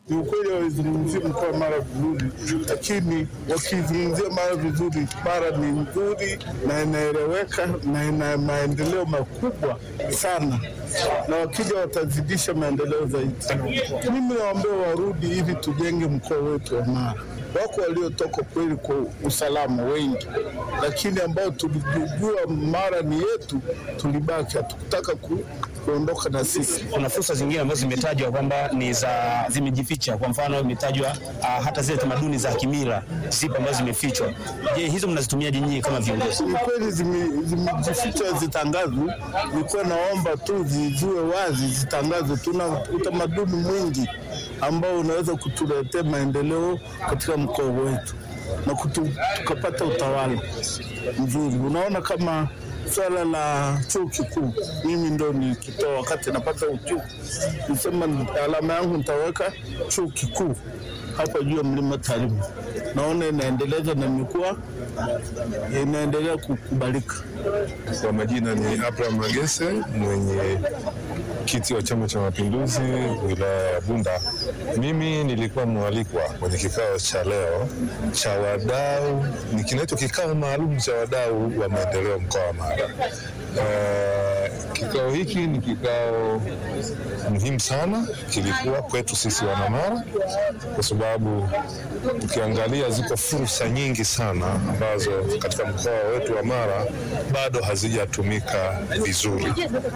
Ni ukweli waizungumzia mkoa wa Mara vizuri, lakini wakizungumzia Mara vizuri, Mara ni nzuri na inaeleweka na ina maendeleo makubwa sana, na wakija watazidisha maendeleo zaidi. Mimi nawaambia warudi ili tujenge mkoa wetu wa Mara. Wako waliotoka kweli kwa usalama wengi, lakini ambao tulijua Mara ni yetu, tulibaki, hatukutaka ku, kuondoka na sisi. Kuna fursa zingine ambazo zimetajwa kwamba ni za zimejificha. Kwa mfano imetajwa uh, hata zile tamaduni za kimila zipo ambazo zimefichwa. Je, hizo mnazitumiaje nyinyi kama viongozi? Ni kweli zime- zimejificha zitangazwe. Nilikuwa naomba tu ziziwe wazi, zitangazwe. Tuna utamaduni mwingi ambao unaweza kutuletea maendeleo katika mkoa wetu na kutu, tukapata utawala mzuri. Unaona kama swala la chuo kikuu, mimi ndo nikitoa wakati napata uchuo, nisema alama yangu nitaweka chuo kikuu hapa juu ya mlima Tarime. Naona inaendeleza na imekuwa inaendelea kukubalika. Kwa majina ni Abraham Magese, mwenye kiti wa Chama cha Mapinduzi wilaya ya Bunda. Mimi nilikuwa mwalikwa kwenye kikao cha leo cha wadau, ni kinaitwa kikao maalum cha wadau wa maendeleo mkoa wa Mara. Eh, kikao hiki ni kikao muhimu sana, kilikuwa kwetu sisi wanamara, kwa sababu ukiangalia ziko fursa nyingi sana ambazo katika mkoa wetu wa Mara bado hazijatumika vizuri,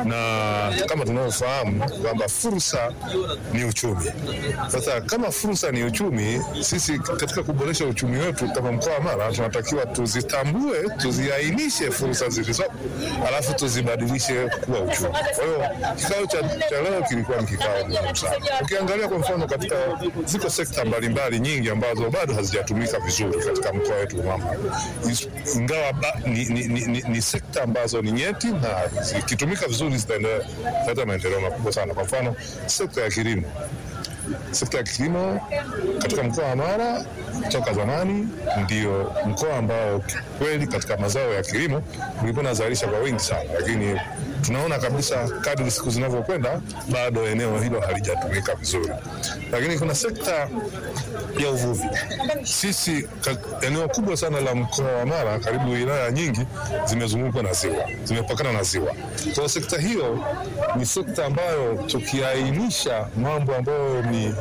na kama tunavyofahamu kwamba fursa ni uchumi. Sasa kama fursa ni uchumi, sisi katika kuboresha uchumi wetu kama mkoa wa Mara tunatakiwa tuzitambue, tuziainishe fursa zilizopo, alafu tuzibadilishe kuwa uchumi. Kwa hiyo kikao cha, cha leo kilikuwa ni kikao muhimu sana. Ukiangalia kwa mfano, katika ziko sekta mbalimbali nyingi ambazo bado hazijatumika vizuri katika mkoa wetu wa Mara, Is- ingawa ba- ni, ni, ni, ni, ni sekta ambazo ni nyeti na zikitumika vizuri zitaendelea kuleta maendeleo makubwa sana. Kwa mfano sekta ya kilimo sekta ya kilimo katika mkoa wa Mara toka zamani ndio mkoa ambao kweli katika mazao ya kilimo ulikuwa unazalisha kwa wingi sana, lakini tunaona kabisa kadri siku zinavyokwenda bado eneo hilo halijatumika vizuri. Lakini kuna sekta ya uvuvi. Sisi ka, eneo kubwa sana la mkoa wa Mara, karibu wilaya nyingi zimezungukwa na ziwa, zimepakana na ziwa. Kwa hiyo sekta hiyo ni sekta ambayo tukiainisha mambo ambayo ni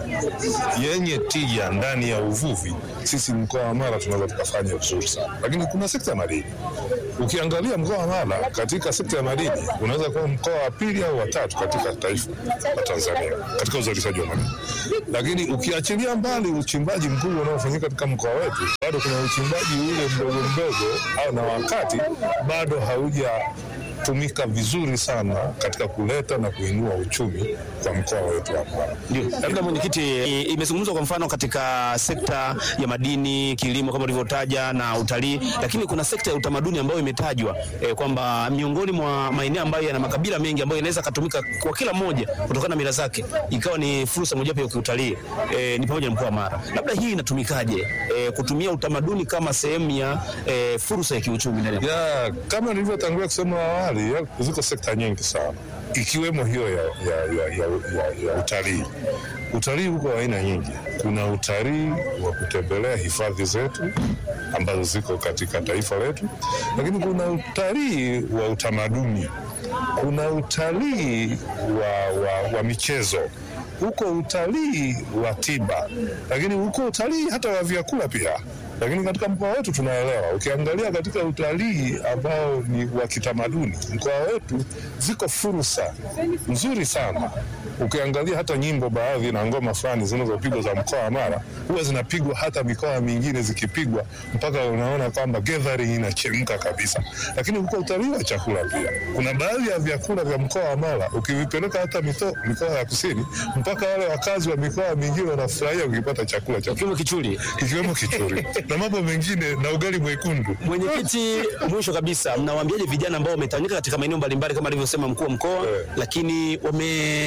yenye tija ndani ya uvuvi, sisi mkoa wa Mara tunaweza tukafanya vizuri sana. Lakini kuna sekta ya madini. Ukiangalia mkoa wa Mara katika sekta ya madini unaweza kuwa mkoa wa pili au wa tatu katika taifa la Tanzania katika uzalishaji wa madini, lakini ukiachilia mbali uchimbaji mkubwa unaofanyika katika mkoa wetu, bado kuna uchimbaji ule mdogo mdogo au na wakati bado hauja tumika vizuri sana katika kuleta na kuinua uchumi kwa mkoa wetu wa Mara. Ndio, labda mwenyekiti, i- imezungumzwa kwa mfano katika sekta ya madini, kilimo kama ulivyotaja na utalii, lakini kuna sekta ya utamaduni ambayo imetajwa eh, kwamba miongoni mwa maeneo ambayo yana makabila mengi ambayo inaweza katumika kwa kila mmoja kutokana na mila zake, ikawa ni fursa mojawapo ya kiutalii eh, ni pamoja na mkoa wa Mara. Labda hii inatumikaje eh, kutumia utamaduni kama sehemu ya eh, fursa ya kiuchumi ndani ya ya kama nilivyotangulia kusema awali, ya- ziko sekta nyingi sana ikiwemo hiyo ya, ya, ya, ya, ya, ya utalii. Utalii huko aina nyingi. Kuna utalii wa kutembelea hifadhi zetu ambazo ziko katika taifa letu, lakini kuna utalii wa utamaduni, kuna utalii wa, wa, wa michezo huko utalii wa tiba, lakini huko utalii hata wa vyakula pia. Lakini katika mkoa wetu tunaelewa, ukiangalia katika utalii ambao ni wa kitamaduni, mkoa wetu ziko fursa nzuri sana. Ukiangalia hata nyimbo baadhi na ngoma fulani zinazopigwa za mkoa wa Mara huwa zinapigwa hata mikoa mingine zikipigwa, mpaka unaona kwamba gathering inachemka kabisa. Lakini huko utalii wa chakula pia, kuna baadhi ya vyakula vya mkoa wa Mara ukivipeleka hata mito, mikoa ya kusini, mpaka wale wakazi wa mikoa mingine wanafurahia ukipata chakula cha kiwemo kichuli. ikiwemo kichuri na mambo mengine na ugali mwekundu. Mwenyekiti, mwisho kabisa, mnawaambiaje vijana ambao wametawanyika katika maeneo mbalimbali kama alivyosema mkuu wa mkoa, Eh. lakini wamekawia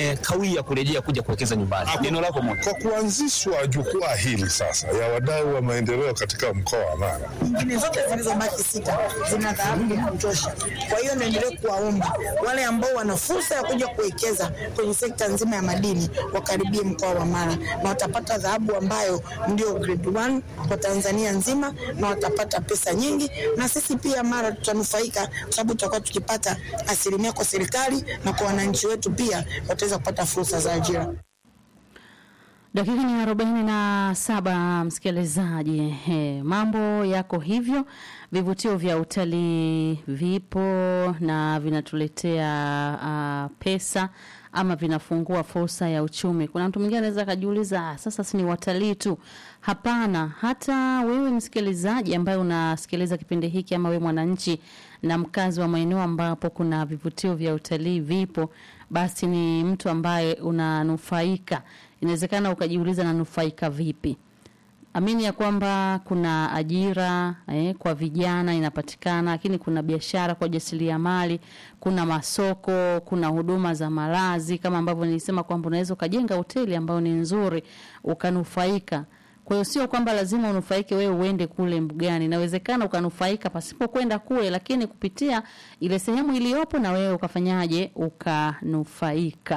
kukawia kurejea kuja kuwekeza nyumbani. Neno lako moja. Kwa kuanzishwa jukwaa hili sasa ya wadau wa maendeleo katika mkoa wa Mara, nyingine zote zilizobaki sita zina dhahabu ya kutosha. Kwa hiyo niendelee kuwaomba wale ambao wana fursa ya kuja kuwekeza kwenye sekta nzima ya madini wakaribie mkoa wa Mara na watapata dhahabu ambayo ndio grade one kwa Tanzania nzima, na watapata pesa nyingi, na sisi pia Mara tutanufaika kwa sababu tutakuwa tukipata asilimia kwa serikali na kwa wananchi wetu pia wataweza kupata fursa za ajira. Dakika ni arobaini na saba msikilizaji. He, mambo yako hivyo. Vivutio vya utalii vipo na vinatuletea uh, pesa ama vinafungua fursa ya uchumi. Kuna mtu mwingine anaweza akajiuliza, "Ah, sasa si ni watalii tu? Hapana, hata wewe msikilizaji ambaye unasikiliza kipindi hiki ama wewe mwananchi na mkazi wa maeneo ambapo kuna vivutio vya utalii vipo, basi ni mtu ambaye unanufaika. Inawezekana ukajiuliza nanufaika vipi? Amini ya kwamba kuna ajira eh, kwa vijana inapatikana, lakini kuna biashara kwa jasiriamali, kuna masoko, kuna huduma za malazi kama ambavyo nilisema kwamba unaweza ukajenga hoteli ambayo ni nzuri ukanufaika. Kwa hiyo sio kwamba lazima unufaike wewe uende kule mbugani, inawezekana ukanufaika pasipo kwenda kule, lakini kupitia ile sehemu iliyopo na wewe ukafanyaje, ukanufaika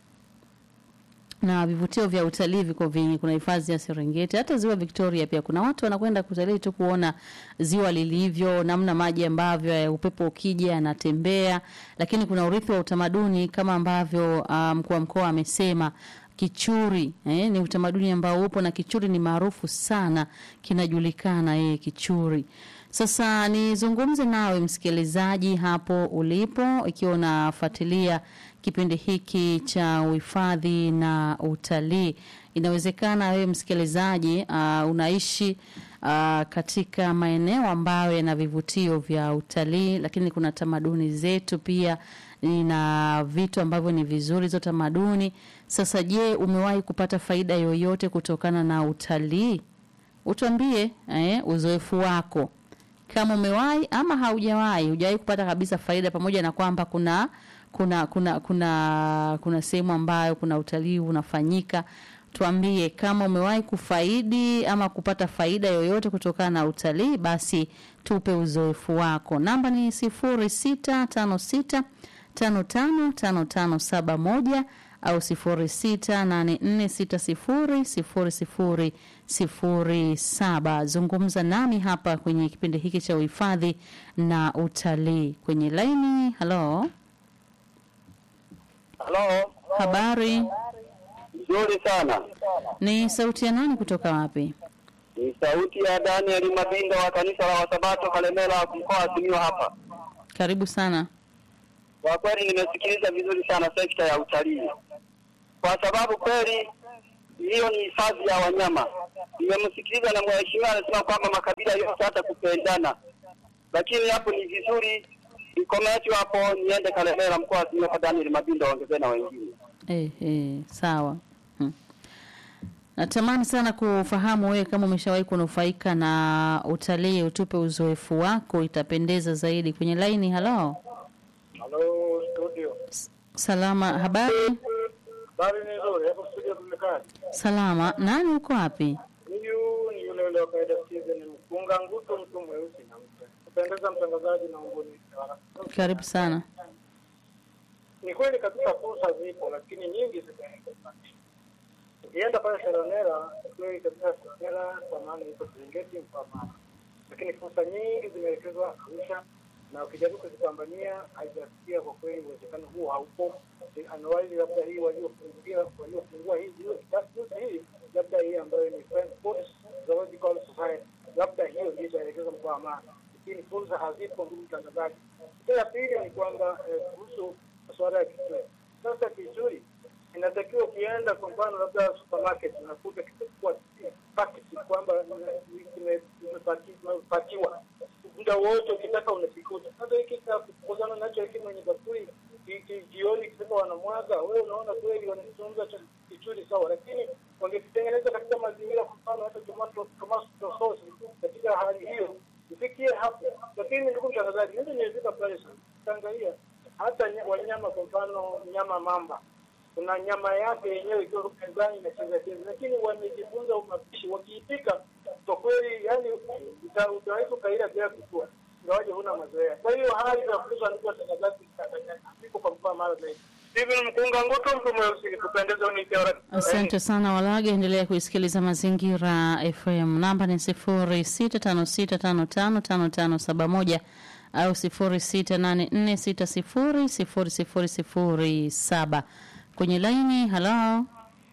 na vivutio vya utalii viko vingi. Kuna hifadhi ya Serengeti, hata ziwa Victoria pia kuna watu wanakwenda kutalii tu kuona ziwa lilivyo, namna maji ambavyo eh, upepo ukija yanatembea. Lakini kuna urithi wa utamaduni kama ambavyo ah, mkuu wa mkoa amesema Kichuri eh, ni utamaduni ambao upo na Kichuri ni maarufu sana, kinajulikana eh, Kichuri. Sasa nizungumze nawe msikilizaji hapo ulipo, ikiwa unafuatilia kipindi hiki cha uhifadhi na utalii. Inawezekana wewe msikilizaji uh, unaishi uh, katika maeneo ambayo yana vivutio vya utalii, lakini kuna tamaduni zetu pia na vitu ambavyo ni vizuri hizo tamaduni. Sasa je, umewahi kupata faida yoyote kutokana na utalii? Utuambie eh, uzoefu wako kama umewahi ama haujawahi, hujawahi kupata kabisa faida, pamoja na kwamba kuna kuna kuna kuna kuna sehemu ambayo kuna utalii unafanyika. Tuambie kama umewahi kufaidi ama kupata faida yoyote kutokana na utalii, basi tupe uzoefu wako. Namba ni sifuri sita tano sita tano tano tano tano saba moja au sifuri sita nane nne sita sifuri sifuri sifuri sifuri saba. Zungumza nami hapa kwenye kipindi hiki cha uhifadhi na utalii kwenye laini. Halo, Halo, habari, nzuri sana. ni sauti ya nani kutoka wapi? Ni sauti ya Daniel Mabindo wa kanisa la Wasabato Kalemela, mkoa wa Simiyu hapa. Karibu sana. Kwa kweli nimesikiliza vizuri sana sekta ya utalii, kwa sababu kweli hiyo ni hifadhi ya wanyama. Nimemsikiliza na mheshimiwa anasema kwamba makabila yote hata kupendana, lakini hapo ni vizuri ikometi hapo, niende Kalemela, mkoa wa Simiyu kwa Daniel Mabindo, waongezee na wengine. Eh, eh, sawa. Hmm. Natamani sana kufahamu wewe kama umeshawahi kunufaika na utalii, utupe uzoefu wako, itapendeza zaidi. Kwenye laini, halo. Halo studio. Salama, habari? Habari ni nzuri. Hapo studio tumekaa. Salama. Nani uko wapi? Huyu ni yule yule wa kawaida Steven Mkunga Nguto, mtu mweusi na mpe. Kupendeza mtangazaji na umboni. Karibu sana. Ni kweli kabisa fursa zipo, lakini nyingi zimekosekana. Ukienda pale Seronera, kweli kabisa Seronera kwa maana iko Serengeti mkoa Mara, lakini fursa nyingi zimeelekezwa Arusha na ukijaribu kuzipambania haijafikia kwa kweli, uwezekano huo haupo. Anuwai labda hii waliofungia waliofungua hii hiyo juzi hii labda hii ambayo ni Friends Sports Zoological Society, labda hiyo ndio itaelekeza mkoa wa Mara, lakini fursa hazipo, ndugu mtangazaji. Kitu ya pili ni kwamba eh, kuhusu masuala ya kitui. Sasa kitui inatakiwa ukienda kwa mfano labda supermarket unakuta kitu kwa pakiti kwamba kimepakiwa muda wote ukitaka unakikuta. Sasa hiki cha kukuzana nacho hiki mwenye bakuli hiki jioni kisema wanamwaga, wewe unaona kweli wanazungumza cha kichuri sawa, lakini wangekitengeneza katika mazingira, kwa mfano hata tomato tomato sauce katika hali hiyo ifikie hapo. Lakini ndugu mtangazaji, mimi nimefika pale sana, tangalia hata ny- wanyama, kwa mfano nyama mamba kuna nyama yake yenyewe ikiwa mezani inacheza cheza, lakini wamejifunza umapishi, wakiipika kwa kweli, yani uta- utaweza ukaila bila kujua, ingawaje huna mazoea. Kwa hiyo hali za kuuza ndugu watangazaji ziko kwa mkoa mara zaidi. Steven Mkunga Ngutu, mtu mweusi, kupendeza unikiwa Asante sana Walage, endelea kuisikiliza Mazingira FM. Namba ni sifuri sita tano sita tano tano tano tano saba moja au sifuri sita nane nne sita sifuri sifuri sifuri sifuri saba. Kwenye laini, halo,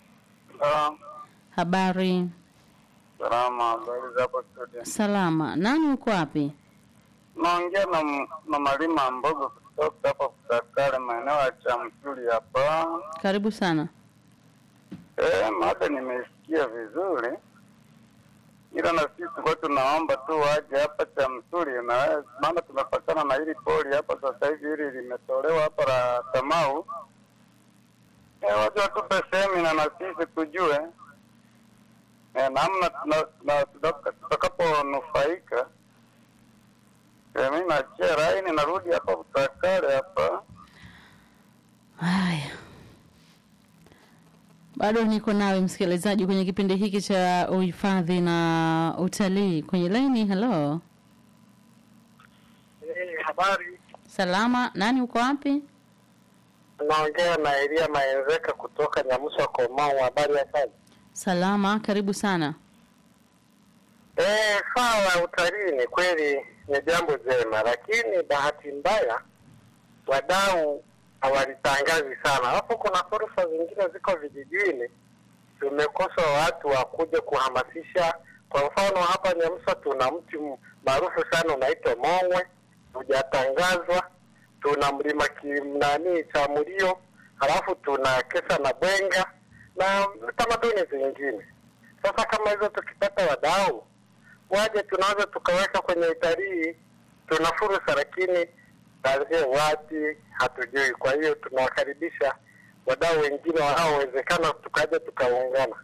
habari? Salama, habari za hapo studio. Salama. Nani uko wapi? Naongea na na Malima Mbogo kutoka hapa Kutakale, maeneo ya Chamsuri hapa. Karibu sana. Eh, mada nimesikia vizuri, ila na sisi tulikuwa tunaomba tu waje hapa Chamsuri, na maana tumepakana na hili poli hapa sasa hivi, hili limetolewa hapa la Tamau. Eh, waje watupe semina na sisi tujue eh, namna tuna- tuna- tutaka- tutakaponufaika. Eh, mimi nachia laini narudi hapa Kutakale hapa. Haya, bado niko nawe msikilizaji kwenye kipindi hiki cha uhifadhi na utalii. Kwenye laini, halo, habari salama. Nani uko wapi? naongea na Elia Maenzeka kutoka Nyamusa Komau. Habari ya kazi? Salama, karibu sana. Eh, swala la utalii ni kweli ni jambo jema, lakini bahati mbaya wadau hawalitangazi sana. Alafu kuna fursa zingine ziko vijijini, tumekosa watu wa kuja kuhamasisha. Kwa mfano hapa Nyamsa tuna mti m- maarufu sana unaitwa Mongwe, hujatangazwa. Tuna mlima kimnani cha Mulio, halafu tuna Kesa na Bwenga na tamaduni zingine. Sasa kama hizo tukipata wadau waje, tunaweza tukaweka kwenye utalii, tuna fursa, lakini taanzie wapi hatujui. Kwa hiyo tunawakaribisha wadau wengine wanaowezekana, tukaja tukaungana.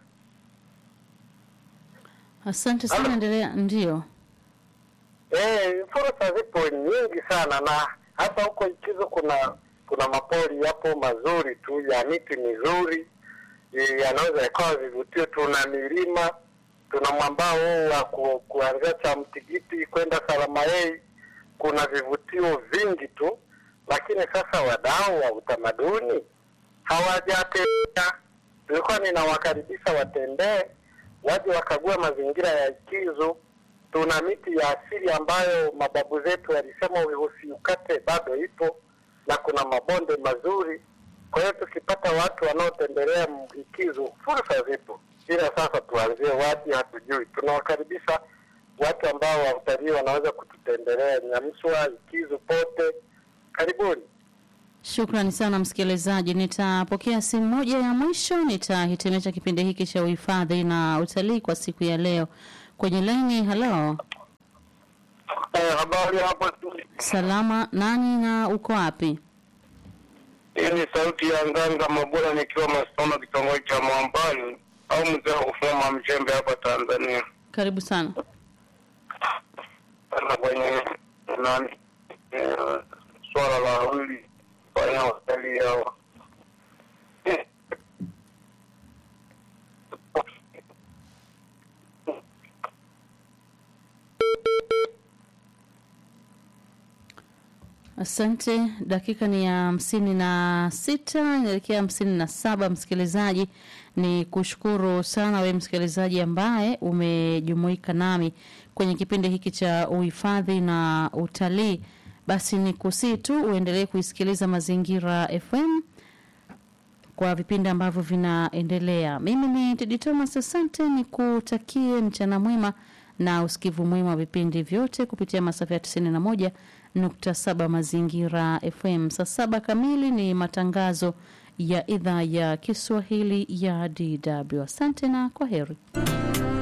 Asante sana, endelea. Ndio, Eh, fursa zipo nyingi sana, na hata huko Ikizo kuna kuna mapori yapo mazuri tu ya miti mizuri eh, yanaweza yakawa vivutio. Tuna milima, tuna mwambao huu wa ku, kuanzia cha Mtigiti kwenda Salamayei, kuna vivutio vingi tu, lakini sasa wadau wa utamaduni hawajatembea. Nilikuwa ninawakaribisha watembee, waje wakague mazingira ya Ikizo. Tuna miti ya asili ambayo mababu zetu walisema usiukate, bado ipo na kuna mabonde mazuri. Kwa hiyo tukipata watu wanaotembelea Ikizo, fursa zipo, ila sasa tuanzie wapi hatujui. Tunawakaribisha watu ambao wa utalii wanaweza kututembelea Nyamswa, Ikizo, pote. Karibuni. shukrani sana msikilizaji. Nitapokea simu moja ya mwisho, nitahitimisha kipindi hiki cha uhifadhi na utalii kwa siku ya leo. Kwenye laini, halo, Eh, habari hapo studio. salama. Nani na uko wapi? Hii ni sauti ya Nganga Mabula nikiwa Masoma, kitongoji cha Mwambani au mzee wa kufuma Mchembe hapa Tanzania. Karibu sana. Sana kwenye nani eh, swala la wawili fanya watalii hawa Eh, Asante. Dakika ni ya hamsini na sita inaelekea hamsini na saba. Msikilizaji, ni kushukuru sana wewe msikilizaji ambaye umejumuika nami kwenye kipindi hiki cha uhifadhi na utalii. Basi ni kusii tu uendelee kuisikiliza Mazingira FM kwa vipindi ambavyo vinaendelea. Mimi ni Tedi Thomas, asante, nikutakie mchana mwema na usikivu mwema wa vipindi vyote kupitia masafa ya 91 nukta saba Mazingira FM. Saa saba kamili ni matangazo ya idhaa ya Kiswahili ya DW. Asante na kwa heri.